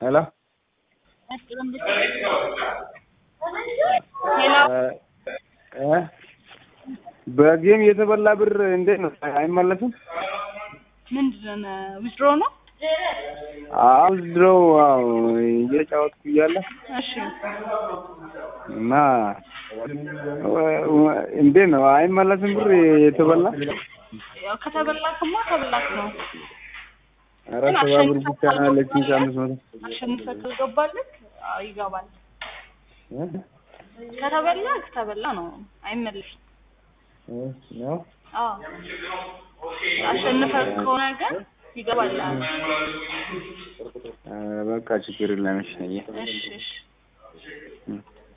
ሄሎ ሄሎ እ በጌም የተበላ ብር እንዴት ነው አይመለስም? ምንድን ነው ዊዝድሮ ነው? አዎ ድሮው አዎ እየጫወትኩ እያለ እሺ እና እንዴት ነው አይመለስም ብር የተበላ? ያው ከተበላክማ ተበላክ ነው። ኧረ ሰባ ብር ብቻ ነው ያለችኝ ከአምስት መቶ አሸንፈህ ከገባልህ አዎ ይገባል። እ? ከተበላ ከተበላ ነው አይመለስም። እ ነው አዎ አሸንፈህ ከሆነ ግን ይገባል። ኧረ በቃ ችግር የለም እሺ እሺ እሺ እ